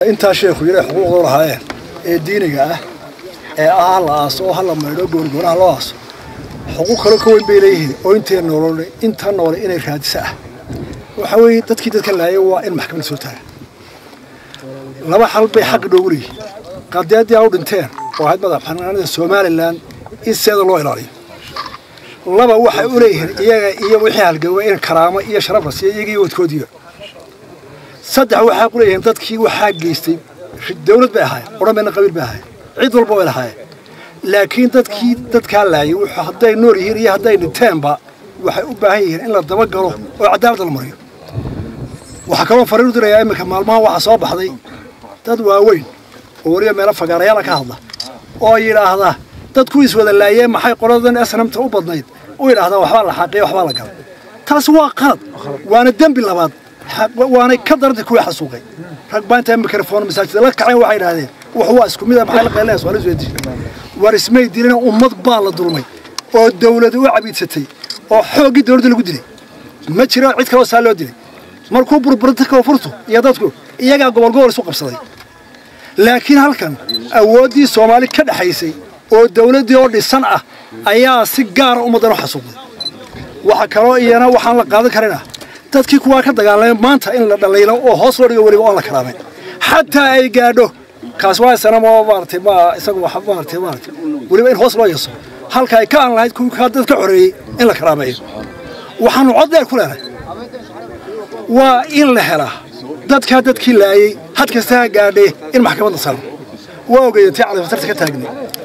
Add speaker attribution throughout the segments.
Speaker 1: intaa sheekhu yidhi xuquuqdoo lahaayeen ee diiniga ah ee ah ha la aaso oo ha la maydho goorgoonaha loo aaso xuquuq kale ka weyn bay leeyihiin oo intee noolole inta noole inay raadisa ah waxa weeye dadkii dadka laayay waa in maxkamad soo taaga laba xal bay xaqi dhoogu leeyihiin qadiyaddii a u dhinteen oo ahayd madax xanaanada somalilan in seeda loo ilaaliyo laba waxay u leeyihiin iyaga iyo wixii halgawa in karaamo iyo sharaf la siiya iyaga iyo wadkoodiiba saddex waxaa ku leeyihiin dadkii waxaa geystay dawlad bay ahaayeen odhan bayna qabiil bay ahaayeen cid walba way lahaayeen laakiin dadkii dadkaa laayay wuxuu hadday nool yihiin iyo hadday dhinteenba waxay u baahan yihiin in la dabagalo oo cadaaladda la mariyo waxaa kaloo fariin u dirayaa iminka maalmaha waxaa soo baxday dad waaweyn oo weliba meelo fagaarayaala ka hadla oo yidhaahda dadku iswada laayeen maxay qoladan asnamta u badnayd u yidhaahdaa waxbaa la xaqiya waxbaa la galay taasi waa qalad waana dembi labaad waanay ka darantay kuwii xasuuqay rag baa intaa mikrofon masaajida la kaceen waxay idhahdeen wax waa isku mid ah maxay la qeelinaysa waa la soo dishay war ismay dilina ummad baa la dulmay oo dawlad u cabiidsatay oo xooggii dawladda lagu dilay ma jiro cid kaloo saa loo dilay markuu burburinta koonfurtu iyo dadku iyagaa gobol gobol isu qabsaday laakiin halkan awooddii soomaali ka dhexaysay oo dawladdii oo dhisan ah ayaa si gaara ummaddan u xasuuqday waxa kaloo iyana waxaan la qaadan karina dadkii kuwaa ka dagaalamay maanta in la dhalaylo oo hoos loo dhigo weliba oon la karaamay xataa ay gaadho kaas waa sanamo maaratay ma isagu wax maaratay maaratay weliba in hoos loo yeeso halka ay ka aan lahayd kuwii kaa dad ka xoreeyey in la karaameeyo waxaanu cod dheer ku leenahay waa in la helaa dadkaa dadkii laayey had kasta ha gaadhee in maxkamadda saro waa ogeeyantay califatarta ka taagnay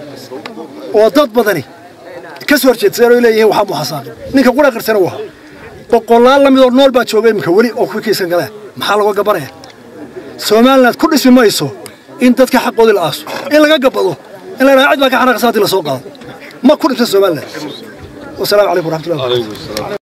Speaker 1: oo dad badani ka soo horjeedsadeen oo leeyihiin waxaa muxasaaqin ninka qura qarsana waa boqolaal la midoo nool baa jooga iminka weli oo kuwii kaysan galeen maxaa laga gabanaya somaliland ku dhismi mayso in dadka xaqoodii la aaso in laga gabado in la yidhahdo cid baa ka xanaaqasa haddii la soo qaado ma ku dhisma somaliland wasalaamu calaykum waraxmatullahi